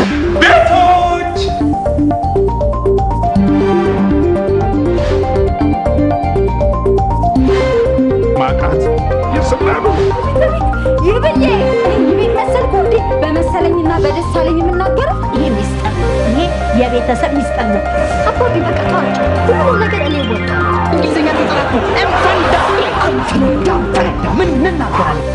ቤቶች ማቃት የስላሉ ይብዬ ይቤት መሰልኩ እንዴ? በመሰለኝና በደሳለኝ የምናገረው ይሄ ሚስጥር ነው። ይሄ የቤተሰብ ሚስጥር ነው። አባቢ በቃ ተዋቸው። ሁሉም ነገር እኔ ወጣ እንግሊዝኛ ተጠራኩ እንፈንዳ እንፈንዳ እንፈንዳ ምን እንናገራለን?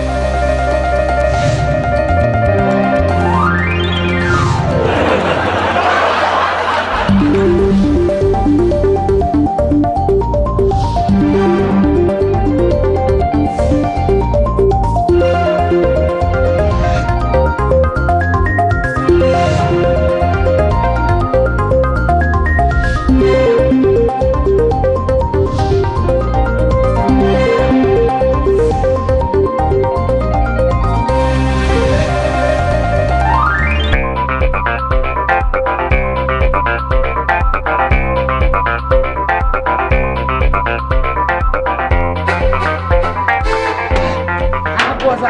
አቦዛ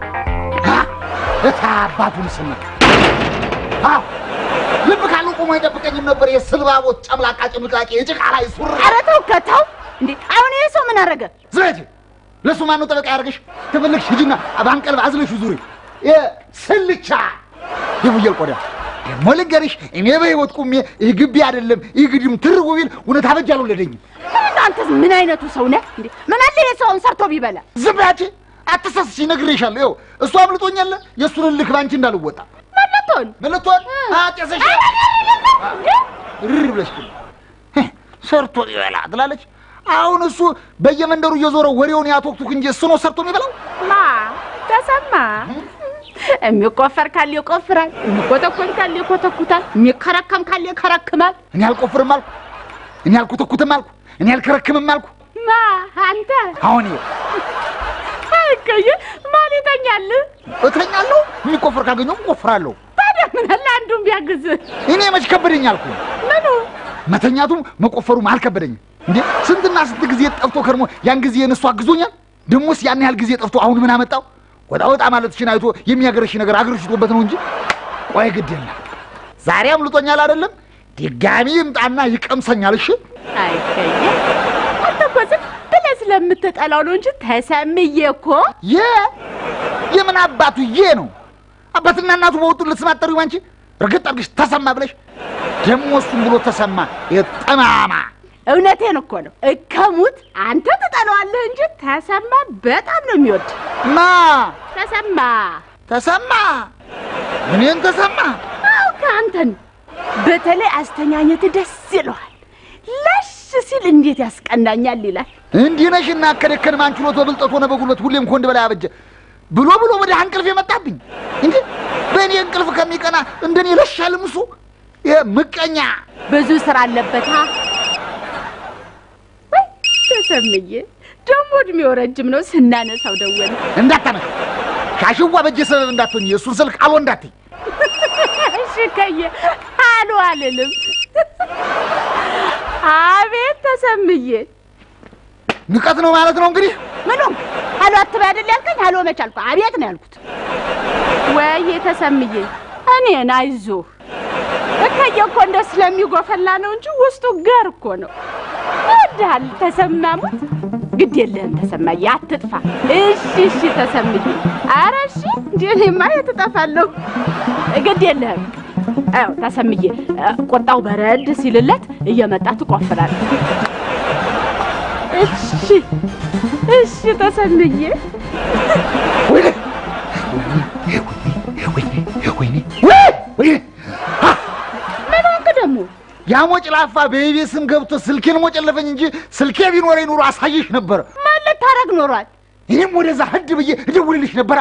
እታ አባቱን ስማ አዎ ልብ ካለው ቆሞ አይጠብቀኝም ነበር። የስልባቦት ጨምላቃ ጭምቃቄ የጭቃ ላይ ሱሪ ኧረ ተው ከተው እንዴ! አሁን ይሄ ሰው ምን አደረገ? ዝረጅ ለእሱ ማነው ጠበቃ ያደርገሽ? ተፈለግሽ ሂጂና ባንቀልብ አዝለሽ ዙሪ ስልቻ የፍየል ቆዳ ደግሞ ልንገርሽ፣ እኔ በህይወት ቁሜ ይህ ግቢ አይደለም ይህ ግድም ትርጉ ቢል እውነት አበጅ አልወለደኝም። አንተስ ምን አይነቱ ሰው ነህ እንዴ? ምን አለ ይሄ ሰውን ሰርቶ ቢበላ? ዝም በያች፣ አትሰስሽ፣ ነግሬሻለሁ። ይኸው እሱ አምልጦኛል። የእሱን እልክ ባንቺ እንዳልወጣ መለቶን መለቶን አጤሰሽ ርር ብለሽ ግን ሰርቶ ይበላ ትላለች። አሁን እሱ በየመንደሩ እየዞረ ወሬውን ያቶክቱክ እንጂ እሱ ነው ሰርቶ የሚበላው። ማ ተሰማ የሚቆፈር ካለ ይቆፍራል፣ የሚኮተኮት ካለ ይኮተኩታል፣ የሚከረከም ካለ ይከረክማል። እኔ አልቆፍርም አልኩ፣ እኔ አልኮተኩትም አልኩ፣ እኔ አልከረክምም አልኩ። ማ አንተ አሁን ይኸው አልከየ ማን ይተኛል? እተኛለሁ። የሚቆፍር ካገኘሁ እቆፍራለሁ። ታዲያ ምን አለ አንዱን ቢያግዝ? እኔ መች ከበደኝ አልኩ። ምኑ መተኛቱም መቆፈሩም አልከበደኝም። እንዴ ስንትና ስንት ጊዜ ጠፍቶ ከርሞ ያን ጊዜ እነሱ አግዞኛል። ደሞስ ያን ያህል ጊዜ ጠፍቶ አሁን ምን አመጣው? ወጣ ወጣ ማለትሽን አይቶ የሚያገረሽ ነገር አገርሽቶበት ነው እንጂ ቆይ ግድ የለም ዛሬ አምልጦኛል አይደለም ድጋሚ ይምጣና ይቀምሰኛል። እሺ አይከየ አንተ እኮ ዝም ብለህ ስለምትጠላው ነው እንጂ ተሰምዬ እኮ የ የምን አባቱ የ ነው አባትና እናቱ በወጡ ልስም አጠሪው አንቺ እርግጥ አድርግሽ ተሰማ ብለሽ ደግሞ እሱም ብሎ ተሰማ የጠማማ እውነቴን እኮ ነው። እከሙት አንተ ትጠላዋለህ እንጂ ተሰማ በጣም ነው የሚወድ። ማ ተሰማ ተሰማ እኔን ተሰማ አው ከአንተን በተለይ አስተኛኘት ደስ ይለዋል። ለሽ ሲል እንዴት ያስቀናኛል ይላል። እንዲህ ነሽና ከደከን ማን ችሎት በብልጠት ሆነ በጉልበት ሁሌም ከወንድ በላይ አበጀ ብሎ ብሎ ወደ እንቅልፍ የመጣብኝ እንዴ በእኔ እንቅልፍ ከሚቀና እንደኔ ለሻልም እሱ ይሄ ምቀኛ ብዙ ስራ አለበታ። ወይ ተሰምዬ ደግሞ እድሜው ረጅም ነው። ስናነሳው ደወለ። እንዳታነሽ ሻሽዋ በእጄ ሰበብ እንዳትሆኝ የእሱን ስልክ አልወ እንዳትይ እሺ ከየ አሉ አልልም። አቤት ተሰምዬ ንቀት ነው ማለት ነው እንግዲህ ምኑ አሎ አትበይ አይደል ያልከኝ? አሎ መች አልኩ? አቤት ነው ያልኩት። ወይ ተሰምዬ እኔን አይዞህ እከየ እኮ እንደ ስለሚጎፈላ ነው እንጂ ውስጡ ገር እኮ ነው። እወድሃለሁ ተሰማሙት። ግድ የለህም ተሰማዬ፣ አትጥፋ። እሺ እሺ ተሰምዬ። ኧረ እሺ እንደ እኔማ የት እጠፋለሁ? ግድ የለህም። አዎ ተሰምዬ፣ ቁጣው በረድ ሲልለት እየመጣ ትቆፍራለህ። እሺ እሺ ተሰምዬ። ወይኔ ወይኔ ወይኔ ምን ሆንክ ደግሞ? ያ ሞጭላፋ በኢቤ ስም ገብቶ ስልኬን ሞጨለፈኝ እንጂ ስልኬ ቢኖረኝ ኑሮ አሳይሽ ነበረ። ማን ልታረግ ኖሯል? እኔም ወደዛ ህድ ብዬ እደውልልሽ ነበራ።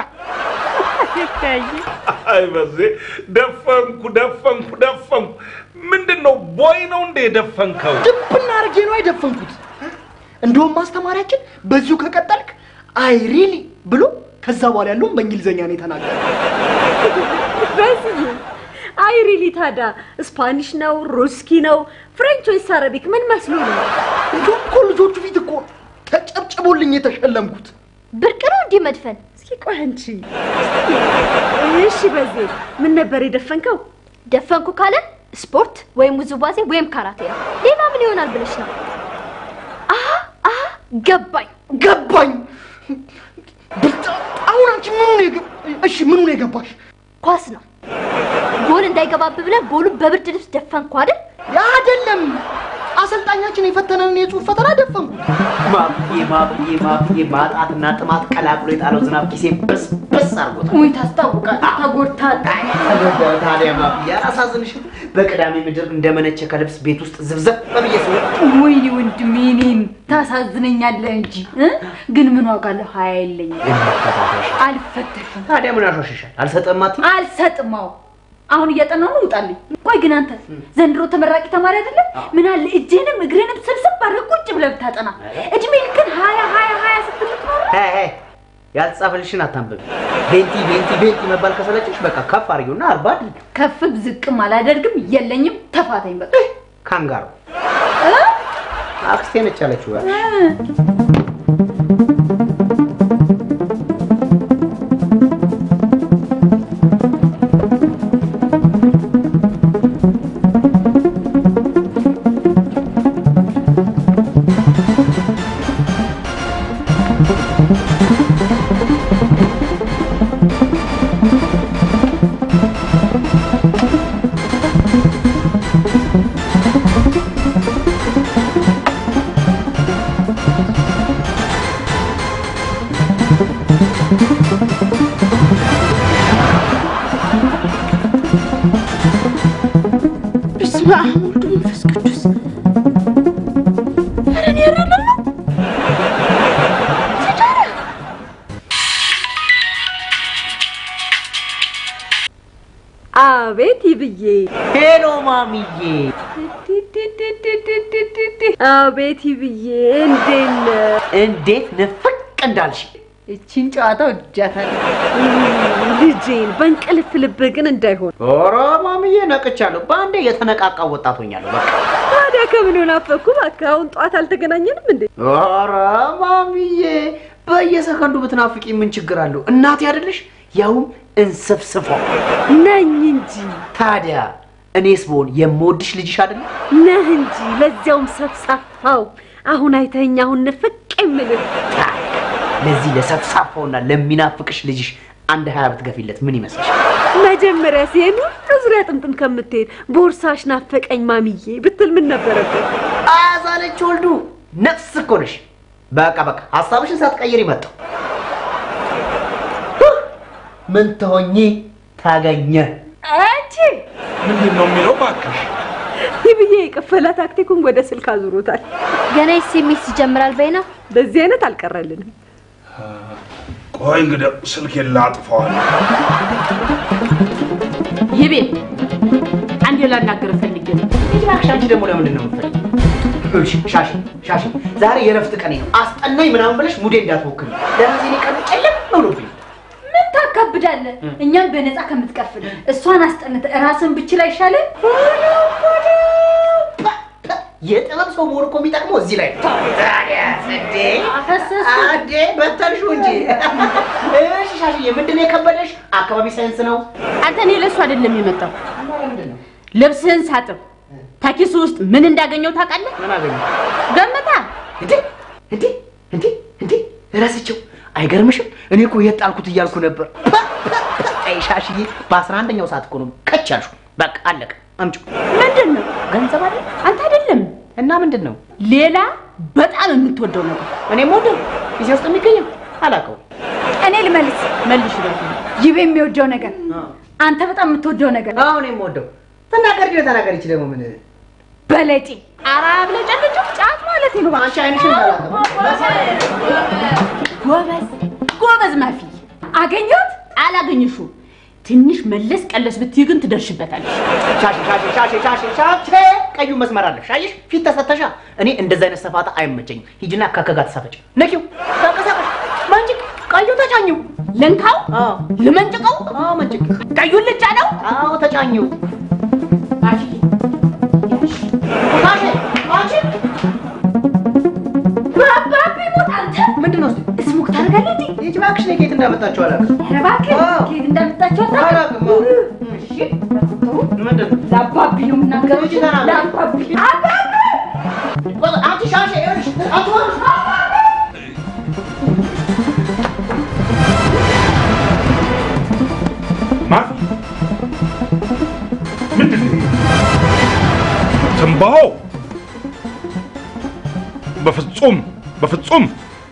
አይ በዜ ደፈንኩ ደፈንኩ ደፈንኩ። ምንድን ነው ቦይ ነው እንደ የደፈንከው? ድብና አድርጌ ነው አይደፈንኩት። እንደውም ማስተማሪያችን በዚሁ ከቀጠልክ አይ ሪሊ ብሎ ከዛ በኋላ ያለውን በእንግሊዝኛ ነው የተናገረ። በዚህ አይ ሪሊ ታዲያ ስፓኒሽ ነው ሩስኪ ነው ፍሬንች ወይስ አረቢክ ምን መስሎ ነው? እንዲሁም እኮ ልጆቹ ፊት እኮ ተጨብጭቦልኝ የተሸለምኩት። ብርቅ ነው እንዲህ መድፈን። እስኪ ቆይ አንቺ እሺ፣ በዚህ ምን ነበር የደፈንከው? ደፈንኩ ካለ ስፖርት ወይም ውዝዋዜ ወይም ካራቴ ነው። ሌላ ምን ይሆናል ብለሽ ነው? አሀ አሀ ገባኝ። ገባኝ። ብልጣ- አሁን አንቺ ምኑ ነው የገ- እሺ ምኑ ነው የገባሽ? ኳስ ነው። ጎል እንዳይገባብ ብለህ ጎሉን በብርድ ልብስ ደፈንኩ አይደል? ያ አይደለም አሰልጣኛችን የፈተነንን የጽሁፍ ፈተና ደፈንኩ። ማፍዬ ማፍዬ ማፍዬ ማጣትና ጥማት ቀላቅሎ የጣለው ዝናብ ኪሴ በስ በስ አድርጎታል። ውይ ታስታውቃል። ተጎድታል። ተጎዳሁ ታዲያ ማፍዬ አላሳዝንሽም? በቅዳሜ ምድር እንደመነቸ ከልብስ ቤት ውስጥ ዝብዘብ በብዬ ስወጣ ወይኔ ወንድሜ እኔን ታሳዝነኛለህ እንጂ እ? ግን ምን ዋጋ አለው? ሀያ የለኝም። የመፈታተሽ አልፈተሽም። ታዲያ ምን ያሾሽሻል? አልሰጠማት አልሰጥማው አሁን እያጠናሁ ነው። ውጣልኝ። ቆይ ግን አንተ ዘንድሮ ተመራቂ ተማሪ አይደለም? ምን አለ እጅህንም እግርህንም ስብስብ አድርገህ ቁጭ ብለህ ብታጠና። እድሜ ግን ሀያ ሀያ ሀያ ስትል ትኖር ሄ ሄ ያልተጻፈልሽን አታንብቢ። ቤንቲ ቤንቲ ቤንቲ መባል ከሰለችሽ በቃ ከፍ አድርጊውና አርባ አድርጊ። ከፍም ዝቅም አላደርግም። የለኝም። ተፋታኝ በቃ። ካንጋሮ አክስቴ ነች ያለችው። በስመ አብ ወወልድ ወመንፈስ ቅዱስ። ኧረ እኔ አይደለሁ አቤት ይብዬ፣ ሄሎ ማሚዬ፣ አቤት ይብዬ፣ እንዴት ነህ? እንዴት ንፍቅ እንዳልሽ እቺን ጨዋታ ወድጃታለሁ። ልጄን በእንቅልፍ ልብህ ግን እንዳይሆን። ኧረ ማሚዬ ነቅቻለሁ። በአንዴ የተነቃቃው ወጣት ሆኛለሁ። በቃ ታዲያ ከምን ናፈኩ? እባክህ አሁን ጠዋት አልተገናኘንም እንዴ? ኧረ ማሚዬ በየሰከንዱ ብትናፍቂ ምን ችግር አለው? እናቴ አይደለሽ? ያውም እንስፍስፎ። ነኝ እንጂ ታዲያ እኔስ ብሆን የምወድሽ ልጅሽ አይደለም? ነህ እንጂ ለዚያውም ሰፍሳፋው። አሁን አይተኸኝ አሁን ንፍቅ የምልህ ታዲያ ለዚህ ለሰፍሳፋውና ለሚናፍቅሽ ልጅሽ አንድ ሀያ ብትገፊለት ምን ይመስልሻል? መጀመሪያ ሲሄድ ሁሉ ዙሪያ ጥምጥም ከምትሄድ ቦርሳሽ ናፈቀኝ ማሚዬ ብትል ምን ነበረበት? አያዛለች ወልዱ ነፍስ እኮ ነሽ። በቃ በቃ ሀሳብሽን ሳትቀይር ይመጣው ምን ትሆኚ ታገኘ አንቺ ምንድን ነው የሚለው እባክሽ? ይብዬ የቀፈላ ታክቲኩን ወደ ስልክ አዙሮታል። ገና ኤስኤምኤስ ይጀምራል በይና። በዚህ አይነት አልቀረልንም። ቆይ እንግዲህ ስልኬን ላጥፈዋል። ይቤ አንዴ ላናገር ፈልጌ ነው። እባክሽ አንቺ ደግሞ ለምንድን ነው የምትፈልጊው? ይኸውልሽ ሻሽ ሻሽ ዛሬ የረፍት ቀኔ ነው። አስጠናኝ ምናምን ብለሽ ሙዴ እንዳትሞክሪ። ለራሴ እኔ ቀኑ ጨለም ብሎብኝ ምን ታካብዳለህ? እኛም በነፃ ከምትቀፍል እሷን አስጠንተ ራስን ብችል አይሻልም? የጥበብ ሰው መሆን እኮ የሚጠቅመው እዚህ ላይ ነው። ታዲያስ እንዴ አፈሰሱ። አዴ በተልሽው እንጂ። እሺ ሻሽዬ ምንድን ነው የከበደሽ? አካባቢ ሳይንስ ነው። አንተ እኔ ለእሱ አይደለም የመጣው ምንድን ነው? ልብስህን ሳጥብ ታኪሱ ውስጥ ምን እንዳገኘው ታውቃለህ? ምን አገኘ? ገምታ። እንዴ እንዴ እንዴ እንዴ ረስቼው አይገርምሽም? እኔ እኮ የት ጣልኩት እያልኩ ነበር። አይ ሻሽዬ በአስራ አንደኛው ሰዓት እኮ ነው ከች ያልሽው። በቃ አለቀ። አምጪው። ምንድን ነው ገንዘብ አይደል? አንተ አይደለም እና ምንድን ነው ሌላ በጣም የምትወደው ነገር እኔም ወደው ጊዜ ውስጥ የሚገኘው አላውቀውም። እኔ ልመልስ መልሽ ደ ይብ የሚወደው ነገር አንተ በጣም የምትወደው ነገር አዎ እኔም ወደው ተናገር ግን ተናገር። ይቺ ደግሞ ምን በለጪ አራ ብለጨልጭ ጫት ማለት ነው። አንቺ አይንሽን ጎበዝ ጎበዝ ማፊ አገኘሁት አላገኘሹ ትንሽ መለስ ቀለስ ብትይ ግን ትደርሽበታለሽ። ሻሽ ሻሽ ሻሽ ሻሽ ሻሽ ቀዩ መስመር አለ። ሻይሽ ፊት ተሰተሻ። እኔ እንደዚህ አይነት ሰፋታ አይመቸኝም። ሂጂና ከከጋ ተሳፈጭ። ነኪው ተንቀሳቀሽ። መንጭቅ ቀዩ ተጫኘው። ልንካው አዎ ልመንጭቀው አዎ መንጭቅ። ቀዩን ልጫ ነው አዎ ተጫኘው። ማፊ ሻሽ አንቺ ባባቢ ሞት አንተ ምንድን ነው እሱ? እስሙክ ታደርጋለህ እንዴ? ይህች እባክሽ እኔ ከየት እንዳመጣችሁ አላውቅም። ኧረ እባክህ አዎ። ከየት እንዳመጣቸው አታውቅም? አላውቅም። አዎ። እሺ ምንድን ለአባቢ ነው የምናገረው። ልጅ ገና ነው። ለአባቢ አንቺ ሻሼ ይኸውልሽ፣ አትወርሽ። ማን ምንድን ነው ይሄ? ትንባሆ በፍጹም በፍጹም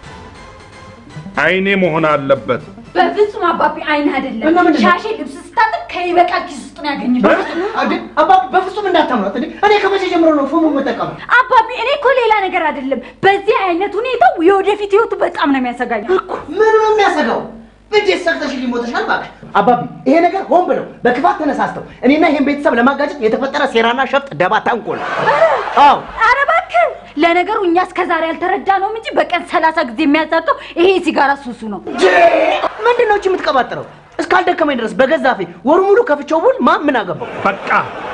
አይኔ መሆን አለበት። በፍጹም አባቢ አይን አይደለም። እና ምንድን ነው? ሻሼ ልብስ ስታጥብ ከይበቃል ኪስ ውስጥ ነው ያገኘችው። እንዴ አባቢ በፍጹም እንዳታምኗት። እንዴ እኔ ከመቼ ጀምሮ ነው ፎሙ የምጠቀመው? አባቢ እኔ እኮ ሌላ ነገር አይደለም። በዚህ አይነት ሁኔታው የወደፊት ህይወቱ በጣም ነው የሚያሰጋኝ። ምን ነው የሚያሰጋው? እንዴት ሰግተሽ ሊሞተሻል? እባክሽ አባቢ፣ ይሄ ነገር ሆን ብለው በክፋት ተነሳስተው እኔና ይሄን ቤተሰብ ለማጋጨት የተፈጠረ ሴራና ሸፍጥ፣ ደባ፣ ተንኮል። አዎ ኧረ እባክህ ለነገሩ እኛ እስከ ዛሬ ያልተረዳነውም እንጂ በቀን ሰላሳ ጊዜ የሚያሳጠው ይሄ ሲጋራ ሱሱ ነው። ምንድን ነው እቺ የምትቀባጥረው? እስካልደከመኝ ድረስ በገዛፌ ወሩ ሙሉ ከፍቼው ቡል ማ ምን አገባው? በቃ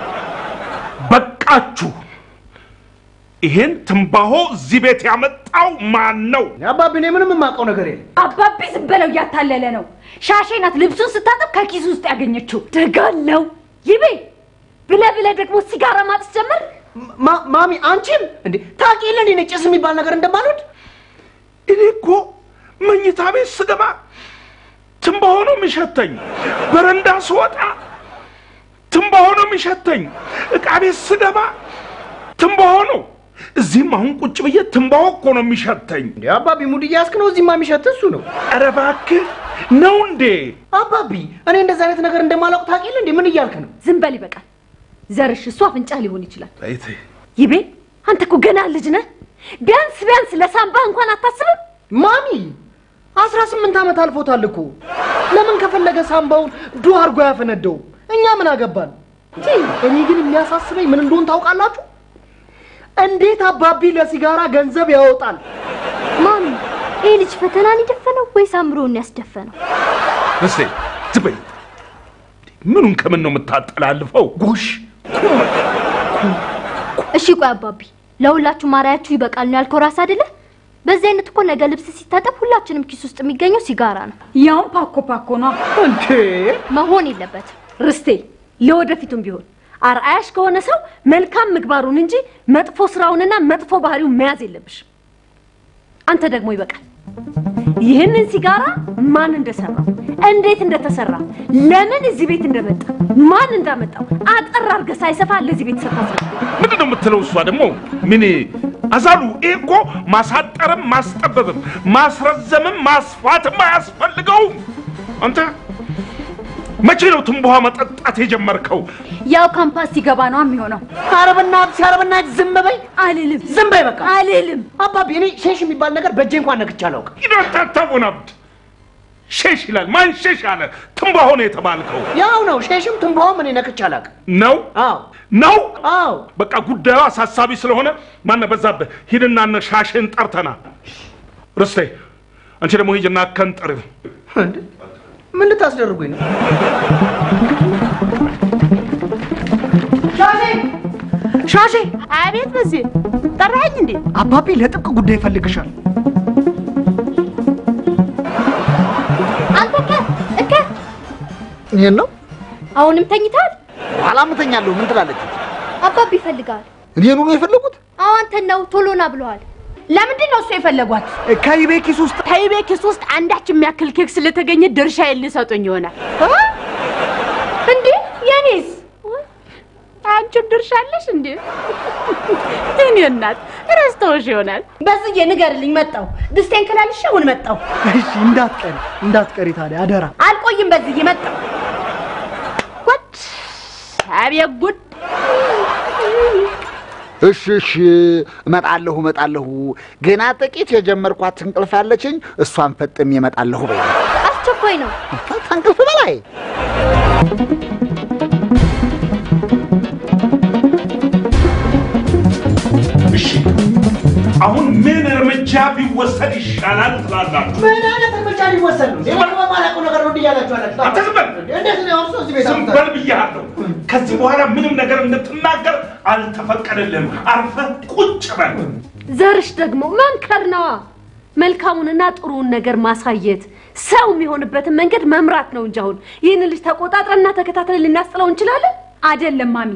በቃችሁ። ይሄን ትንባሆ እዚህ ቤት ያመጣው ማን ነው? አባቢ፣ እኔ ምንም የማውቀው ነገር የለም። አባቢ ዝም በለው እያታለለ ነው። ሻሼ ናት ልብሱን ስታጠብ ከኪሱ ውስጥ ያገኘችው። ደጋለው ይቤ ብለ ብለ ደግሞ ሲጋራ ማጥስ ጀመር። ማ- ማሚ አንቺም እንዴ ታውቂ የለ እንዴ ጭስ የሚባል ነገር እንደማልወድ? እኔ እኮ መኝታ ቤት ስገባ ትንባሆ ነው የሚሸተኝ። በረንዳ ስወጣ ትንባሆ ነው የሚሸተኝ። እቃ ቤት ስገባ ትንባሆ ነው። እዚህም አሁን ቁጭ ብዬ ትንባሆ እኮ ነው የሚሸተኝ። እንዴ አባቢ ሙድ እያስክ ነው። እዚህማ የሚሸት እሱ ነው። ኧረ እባክህ ነው እንዴ? አባቢ እኔ እንደዚህ አይነት ነገር እንደማላውቅ ታውቂ የለ እንዴ? ምን እያልክ ነው? ዝም በል ይበቃል። ዘርሽ እሱ አፍንጫ ሊሆን ይችላል። አይቴ ይቤ አንተ እኮ ገና ልጅ ነህ። ቢያንስ ቢያንስ ለሳምባህ እንኳን አታስብም? ማሚ አስራ ስምንት ዓመት አልፎታል እኮ ለምን ከፈለገ ሳምባውን ዱ አድርጎ ያፈነደው? እኛ ምን አገባን? እኔ ግን የሚያሳስበኝ ምን እንደሆን ታውቃላችሁ? እንዴት አባቢ ለሲጋራ ገንዘብ ያወጣል? ማሚ ይህ ልጅ ፈተናን የደፈነው ወይስ አእምሮውን ያስደፈነው? እስቴ ዝም በይ። ምኑን ከምን ነው የምታጠላልፈው? ጎሽ እሺ ቆይ አባቢ፣ ለሁላችሁ ማርያችሁ ይበቃል ነው ያልከው ራስ አይደለ? በዚህ አይነት እኮ ነገ ልብስ ሲታጠብ ሁላችንም ኪስ ውስጥ የሚገኘው ሲጋራ ነው። ያውም ፓኮ ፓኮ ነው። እንዴ መሆን የለበትም። ርስቴ ለወደፊቱም ቢሆን አርአያሽ ከሆነ ሰው መልካም ምግባሩን እንጂ መጥፎ ስራውንና መጥፎ ባህሪውን መያዝ የለብሽም። አንተ ደግሞ ይበቃል። ይህንን ሲጋራ ማን እንደሰራው፣ እንዴት እንደተሰራ፣ ለምን እዚህ ቤት እንደመጣ፣ ማን እንዳመጣው አጠር አድርገህ ሳይሰፋ ለዚህ ቤተሰብ ታስረዳ። ምንድን ነው የምትለው? እሷ ደግሞ ምን አዛሉ? ይሄ እኮ ማሳጠርም ማስጠበብም ማስረዘምም ማስፋትም አያስፈልገውም። አንተ መቼ ነው ትንባሆ መጠጣት የጀመርከው? ያው ካምፓስ ሲገባ ነው የሚሆነው። ኧረ በእናትሽ ኧረ በእናትሽ ዝም በይ አልልም፣ ዝም በይ በቃ። አልልም። አባቢ እኔ ሼሽ የሚባል ነገር በእጄ እንኳን ነክቼ አላውቅም። ይዶታታቡናብድ ሼሽ ይላል። ማን ሼሽ አለ? ትንባሆ ነው የተባልከው ያው ነው ሼሽም ትንባሆም እኔ ነክቼ አላውቅም። ነው አዎ ነው። አዎ በቃ ጉዳዩ አሳሳቢ ስለሆነ ማነ በዛብህ ሂድና እነ ሻሽን ጠርተና ርስቴ፣ አንቺ ደግሞ ሂጅና ከንጥር እንዴ ምን ልታስደርጉኝ ነው? ሻሼ ሻሼ አቤት በዚህ ጠራኸኝ እንዴ? አባቢ ለጥብቅ ጉዳይ ይፈልግሻል። አንተ እከ እከ ይሄን ነው አሁንም ተኝተሃል? ኋላ ምተኛለሁ። ምን ትላለች? አባቢ ይፈልጋል። እኔኑ ነው የፈለጉት? አዎ አንተን ነው ቶሎ ና ብለዋል። ለምንድን ነው እሱ የፈለጓት? ከይቤ ኪስ ውስጥ ከይቤ ኪስ ውስጥ አንዳች የሚያክል ኬክ ስለተገኘ ድርሻዬን ሊሰጡኝ ይሆናል። እንዴ የኔስ? አንቺም ድርሻ አለሽ እንዴ? እኔ እናት ረስተውሽ ይሆናል። በዝዬ ንገርልኝ። መጣው ድስቴን ከላልሽ አሁን መጣው። እሺ፣ እንዳትቀሪ እንዳትቀሪ ታዲያ አደራ። አልቆይም። በዝዬ መጣው። ጉድ! አቤት ጉድ! እሺ እሺ፣ እመጣለሁ እመጣለሁ። ገና ጥቂት የጀመርኳት እንቅልፍ አለችኝ። እሷን ፈጥሜ እመጣለሁ በይ። አስቸኳይ ነው። ከእንቅልፍ በላይ እሺ፣ አሁን ምን እርምጃ ቢወሰድ ይሻላል ትላላችሁ? ምን አይነት እርምጃ ሊወሰድ ነው? ይሄ በማላውቀው ነገር ነው እንዲህ እያላችሁ ያላችሁት? አንተ ዝም በል። እንዴት ነው እርሶ እዚህ ቤት ዝም አምጥተው? በል ብያለሁ። ከዚህ በኋላ ምንም ነገር እንድትናገር አልተፈቀደልህም። አርፈህ ቁጭ በል። ዘርሽ ደግሞ መምከር ነዋ። መልካሙንና ጥሩውን ነገር ማሳየት፣ ሰው የሚሆንበትን መንገድ መምራት ነው እንጂ አሁን ይህን ልጅ ተቆጣጥረንና ተከታትለን ልናስጥለው እንችላለን? አይደለም ማሚ፣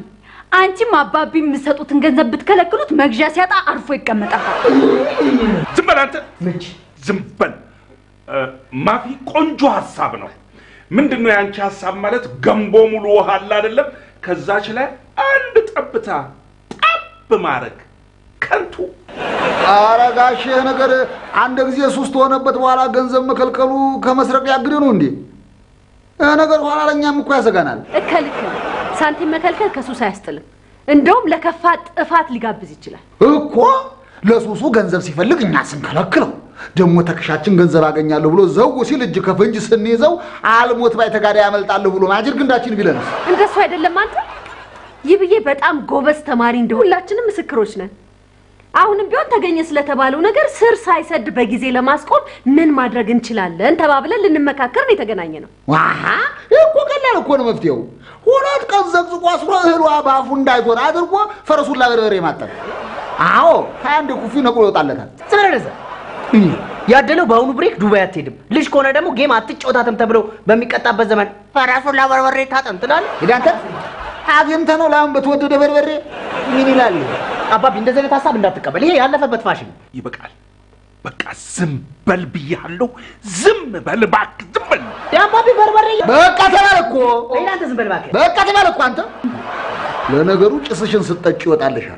አንቺም አባቢ የምትሰጡትን ገንዘብ ብትከለክሉት መግዣ ሲያጣ አርፎ ይቀመጣል። ዝም በል አንተ ምንጭ ዝም በል እ፣ ማፊ ቆንጆ ሀሳብ ነው ምንድን ነው የአንቺ ሀሳብ ማለት ገንቦ ሙሉ ውሃ አለ አይደለም ከዛች ላይ አንድ ጠብታ ጠብ ማድረግ ከንቱ ኧረ ጋሼ ይህ ነገር አንድ ጊዜ ሱስ ተሆነበት በኋላ ገንዘብ መከልከሉ ከመስረቅ ያግድ ነው እንዴ? ይህ ነገር ኋላ ለእኛም እኮ ያሰጋናል። እከልክል ሳንቲም መከልከል ከሱስ አያስጥልም። እንደውም ለከፋ ጥፋት ሊጋብዝ ይችላል። እኮ ለሱሱ ገንዘብ ሲፈልግ እኛ ስንከለክለው ደግሞ ተከሻችን ገንዘብ አገኛለሁ ብሎ ዘው ሲል እጅ ከፍንጅ ስንይዘው አልሞት ባይ ተጋዳይ ያመልጣለሁ ብሎ ማጅር ግንዳችን ቢለንስ እንደሱ አይደለም አንተ። ይህ ብዬ በጣም ጎበዝ ተማሪ እንደሆነ ሁላችንም ምስክሮች ነን። አሁንም ቢሆን ተገኘ ስለተባለው ነገር ስር ሳይሰድ በጊዜ ለማስቆም ምን ማድረግ እንችላለን ተባብለን ልንመካከር ነው የተገናኘ ነው። ዋሃ ይህ እኮ ቀላል እኮ ነው መፍትሄው። ሁለት ቀን ዘቅዝቆ አስሮ እህሏ በአፉ እንዳይዞር አድርጎ ፈረሱን ላበርበሬ ማጠብ። አዎ ሀያ አንድ ኩፊ ነቅሎ ይወጣለታል። ስለደረሰ ያደለው በአሁኑ ብሬክ ዱባይ አትሄድም። ልጅ ከሆነ ደግሞ ጌም አትጫወታትም ተብሎ በሚቀጣበት ዘመን ፈራሱን ላበርበሬ ታጠን ትላለህ። ሄዳ አንተ አግኝተህ ነው ለአሁን በተወደደ በርበሬ ምን ይላል አባቢ? እንደዚህ አይነት ሀሳብ እንዳትቀበል። ይሄ ያለፈበት ፋሽን ነው። ይበቃል በቃ ዝም በል ብያለሁ ዝም በል እባክህ ዝም በል የአባቢ በርበሬ በቃ ተባለ እኮ እናንተ ዝም በል እባክህ። በቃ ተባለ እኮ አንተ። ለነገሩ ጭስሽን ስጠጭ ይወጣልሻል።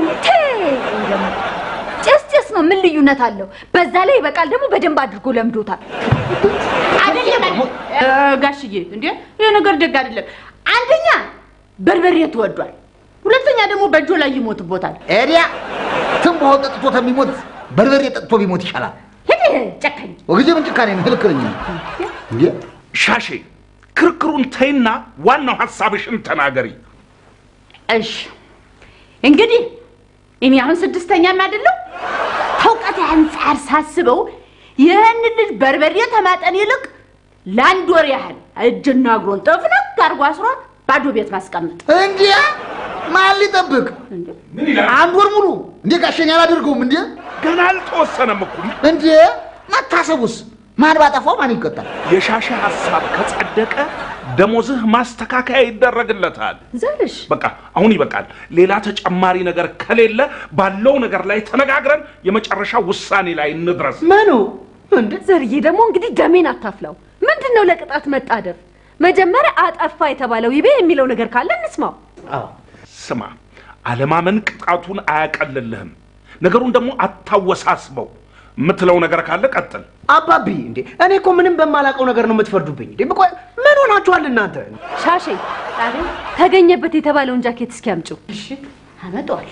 ጭስ ጭስ ነው፣ ምን ልዩነት አለው? በዛ ላይ ይበቃል ደግሞ በደንብ አድርጎ ለምዶታል። አይደለም እ፣ ጋሽዬ፣ እንዴ ይሄ ነገር ደግ አይደለም። አንደኛ በርበሬ ተወዷል፣ ሁለተኛ ደግሞ በእጆ ላይ ይሞትቦታል። ኤዲያ ትንባሆ ጠጥቶ ከሚሞት በርበሬ ጠጥቶ ቢሞት ይሻላል። ሂድ ጨካኝ። ወግዜ ምን ጭካኔ ነው? ልክ ነኝ እንዴ? ሻሼ ክርክሩን ተይና ዋናው ሀሳብሽን ተናገሪ እሺ እንግዲህ እኔ አሁን ስድስተኛም አይደለሁ ከእውቀት አንጻር ሳስበው ይህን ልጅ በርበሬ ተማጠን ይልቅ ለአንድ ወር ያህል እጅና እግሩን ጥፍንግ አድርጎ አስሮ ባዶ ቤት ማስቀመጥ እንዴ ማን ሊጠብቅ? ምን ይላል አንድ ወር ሙሉ እንዴ ጋሸኝ አላደርገውም እንዴ? ገና አልተወሰነም እኮ እንዴ መታሰቡስ ማን ባጠፋው ማን ይቀጣል? የሻሼ ሀሳብ ከጸደቀ ደሞዝህ ማስተካከያ ይደረግለታል ዘርሽ በቃ አሁን ይበቃል ሌላ ተጨማሪ ነገር ከሌለ ባለው ነገር ላይ ተነጋግረን የመጨረሻ ውሳኔ ላይ እንድረስ ምኑ እንደ ዘርዬ ደግሞ እንግዲህ ደሜን አታፍላው። ምንድን ነው ለቅጣት መጣደፍ? መጀመሪያ አጠፋ የተባለው ይቤ የሚለው ነገር ካለ እንስማው። አዎ ስማ አለማመን ቅጣቱን አያቀልልህም ነገሩን ደግሞ አታወሳስበው የምትለው ነገር ካለ ቀጥል አባቢ እንዴ እኔ እኮ ምንም በማላውቀው ነገር ነው የምትፈርዱብኝ እንዴ ቆይ ምን ሆናችኋል እናንተ ሻሼ ተገኘበት የተባለውን ጃኬት እስኪ አምጪው። አመጣዋለሁ።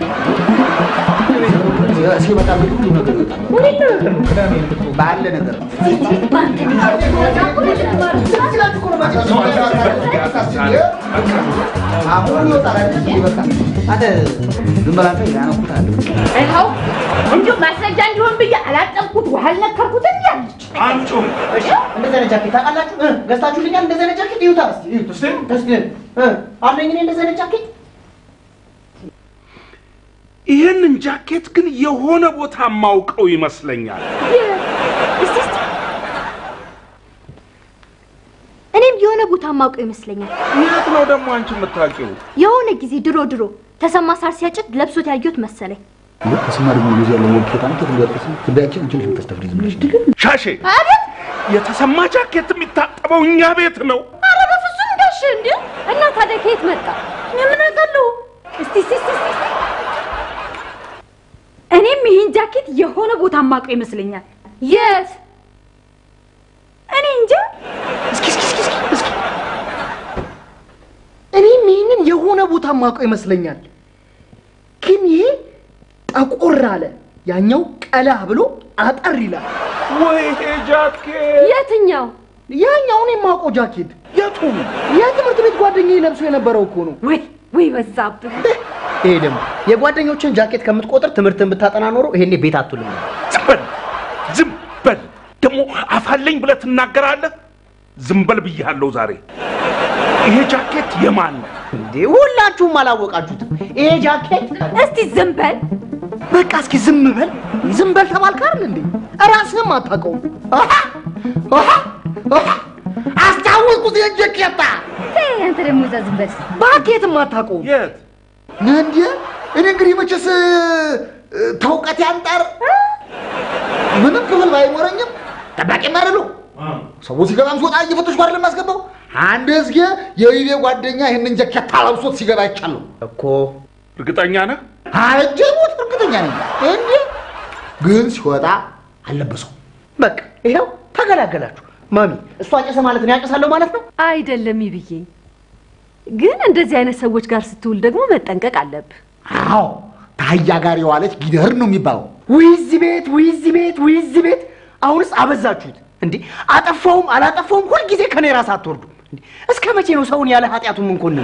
ሲመጣ እንግዲህ ሁሉ ነገር ይወጣል። ባለ ነገር አሁን ይወጣል አይደል? ይበቃል። አንተ ዝም በል አንተ ያነኩታል። ይኸው እንዲሁ ማስረጃ እንዲሆን ብዬ አላጠብኩት ውሃ አልነከርኩትም ያለች አንጩ እሺ እንደዚህ አይነት ጃኬት ታውቃላችሁ እ ገዝታችሁልኛል እንደዚህ አይነት ጃኬት ይዩታ እስኪ ይዩት እስኪ እስኪ እ አለኝ እኔ እንደዚህ አይነት ጃኬት ይህንን ጃኬት ግን የሆነ ቦታ ማውቀው ይመስለኛል እስቲ እስቲ እኔም የሆነ ቦታ ማውቀው ይመስለኛል። የት ነው ደግሞ አንቺ የምታውቂው የሆነ ጊዜ ድሮ ድሮ ተሰማ ሳር ሲያጭድ ለብሶት ያየሁት መሰለኝ። ተሰማ ደግሞ እንደዚህ ያለው ወልኬታ ነው ተንገርጥስ ትንዳያችን አንቺ ልጅ ምታስተፍሪ ዝም ብለሽ ሻሼ የተሰማ ጃኬት የሚታጠበው እኛ ቤት ነው ኧረ በፍጹም ጋሽ እንዴ! እና ታዲያ ከየት መጣ? እኔ ምን አውቃለሁ? እስቲ እስቲ እስቲ እስቲ እኔም ይህን ጃኬት የሆነ ቦታ ማውቀው ይመስለኛል። የት? እኔ እንጃ። እስኪ እስኪ እስኪ እስኪ እስኪ እኔም ይህንን የሆነ ቦታ ማውቀው ይመስለኛል። ግን ይሄ ጠቆር አለ፣ ያኛው ቀላ ብሎ አጠር ይላል። ወይ ይሄ ጃኬት የትኛው? ያኛውን የማውቀው ጃኬት የቱ የትምህርት ቤት ጓደኛዬ ለብሶ የነበረው እኮ ነው። ወይ ወይ በዛብህ። ይሄ ደግሞ የጓደኞችን ጃኬት ከምትቆጥር ትምህርትን ብታጠና ኖሮ ይሄኔ ቤት አትውልም ነበር። ዝም በል ዝም በል ደግሞ አፋለኝ ብለህ ትናገራለህ ዝም በል ብያለሁ ዛሬ ይሄ ጃኬት የማን ነው እንዴ ሁላችሁም አላወቃችሁትም። ይሄ ጃኬት እስቲ ዝም በል። በቃ እስኪ ዝም በል ዝም በል ተባልክ አይደል እንዴ? ራስህም አታውቀውም። አሃ አሃ አሃ አስታወስኩት የጀኬታ ተይ፣ አንተ ደግሞ እዛ ዝም በል። ባኬትም አታውቀውም። የት እንዴ እኔ እንግዲህ መቼስ እ፣ ተውቀት ያንጣር ምንም ክፍል ባይኖረኝም ጠባቂም አይደለሁ። ሰው ሲገባም ሲወጣ እየፈተሽኩ አይደለም የማስገባው። አንድ እዝጌ የይቤ ጓደኛ ይህንን ጃኬት አለብሶት ሲገባ አይቻለሁ እኮ እርግጠኛ ነህ? አጀቡት እርግጠኛ ነኝ። እንዴ ግን ሲወጣ አልለበሰው። በቃ ይኸው ተገላገላችሁ። ማሚ እሷ ጨሰ ማለት ነው ያጨሳለሁ ማለት ነው። አይደለም ይብዬ፣ ግን እንደዚህ አይነት ሰዎች ጋር ስትውል ደግሞ መጠንቀቅ አለብህ። አዎ ታያ ጋር የዋለች ጊደር ነው የሚባለው። ውይ እዚህ ቤት ውይ እዚህ ቤት ውይ እዚህ ቤት። አሁንስ አበዛችሁት እንዴ! አጠፋውም አላጠፋውም ሁልጊዜ ከኔ ራስ አትወርዱ። እንዴ! እስከ መቼ ነው ሰውን ያለ ኃጢአቱ የምንኮንን?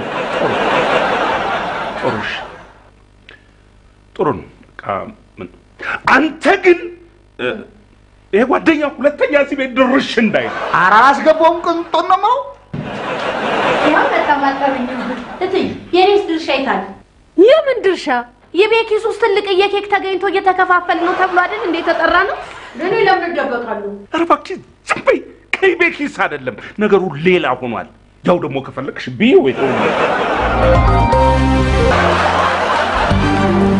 ጥሩ እሺ፣ ጥሩ ነው። በቃ ምን አንተ ግን እ፣ ይሄ ጓደኛ ሁለተኛ እዚህ ቤት ድርሽ እንዳይ ኧረ አላስገባውም ቅንጦን ነው የምለው። ያው በጣም አጠብኝ እትይ የኔስ ድርሻ ይታል የምን ድርሻ? የቤኪስ ውስጥ ትልቅዬ ኬክ ተገኝቶ እየተከፋፈል ነው ተብሎ አይደል እንዴ የተጠራ ነው? እኔ ለምን እደበቃለሁ? ኧረ እባክሽ ዝም በይ። ከይቤ ኪስ አይደለም ነገሩ ሌላ ሆኗል። ያው ደግሞ ከፈለግሽ ብዬ ወይ ተው